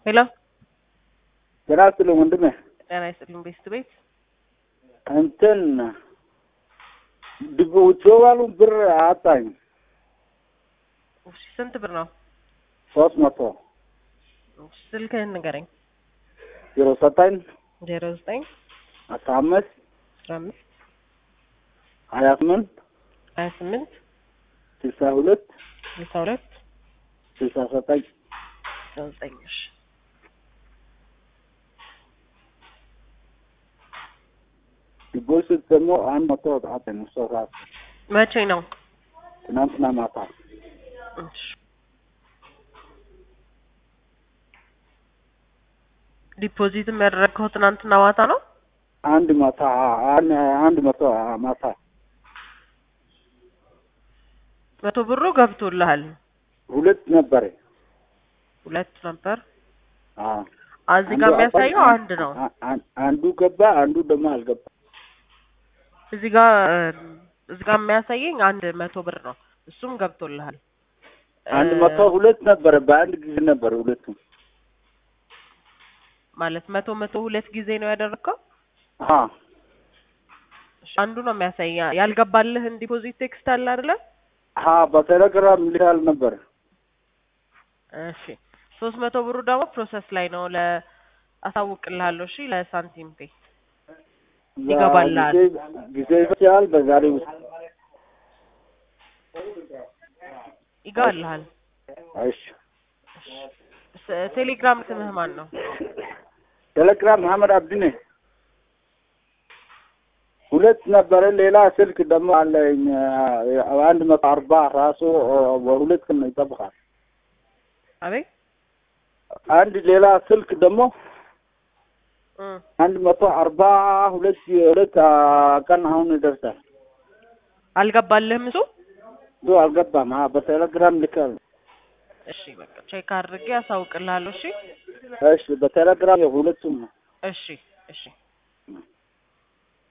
ሄሎ ጤና ይስጥልኝ ወንድሜ። ጤና ይስጥልኝ ቤስት ቤት እንትን ድጎ ውጭዋሉ ብር አጣኝ እሺ፣ ስንት ብር ነው? ሶስት መቶ እሺ፣ ስልክህን ንገረኝ። ዜሮ ዘጠኝ ዜሮ ዘጠኝ አስራ አምስት አስራ አምስት ሀያ ስምንት ሀያ ስምንት ስልሳ ሁለት ስልሳ ሁለት ስልሳ ዘጠኝ ስልሳ ዘጠኝ እሺ ዲፖዚት ደግሞ አንድ መቶ አጣኝ እሷ ሰዓት መቼ ነው? ትናንትና ማታ እሺ ዲፖዚትም ያደረግከው ትናንትና ማታ ነው? አንድ ማታ አንድ አንድ መቶ ማታ መቶ ብሩ ገብቶልሃል? ሁለት ነበረ። ሁለት ነበር። አዎ እዚህ ጋር የሚያሳየው አንድ ነው። አ- አ- አንዱ ገባ፣ አንዱ ደግሞ አልገባ። እዚህ ጋር እዚህ ጋር የሚያሳየኝ አንድ መቶ ብር ነው። እሱም ገብቶልሃል። አንድ እ፣ መቶ ሁለት ነበረ፣ በአንድ ጊዜ ነበረ ሁለቱም። ማለት መቶ መቶ ሁለት ጊዜ ነው ያደረግከው? አዎ እሺ፣ አንዱ ነው የሚያሳይ ያልገባልህን ዲፖዚት ቴክስት አለ አይደለ? አዎ በቴሌግራም ልካል ነበር። እሺ ሶስት መቶ ብሩ ደግሞ ፕሮሰስ ላይ ነው ለ አሳውቅልሃለሁ። እሺ ለሳንቲም ፔ ይገባልሃል። ጊዜ- ጊዜ ይፈጃል። በዛሬ ውስጥ ይገባልሃል። እሺ። ስ- ቴሌግራም ስምህ ማን ነው? ቴሌግራም መሐመድ አብዲ ነኝ። ሁለት ነበረ። ሌላ ስልክ ደግሞ አለኝ አ- አንድ መቶ አርባ ራሱ አ- በሁለት ቀን ነው ይጠብቃል። አቤት አንድ ሌላ ስልክ ደግሞ እ አንድ መቶ አርባ ሁለት ሁለት አ፣ ቀን አሁን ይደርሳል። አልገባልህም እሱ? እሱ አልገባም። አ፣ በቴሌግራም ልካል። እሺ በቃ ቼክ አድርጌ አሳውቅልሃለሁ። እሺ እሺ፣ በቴሌግራም የሁለቱም ነው። እሺ እሺ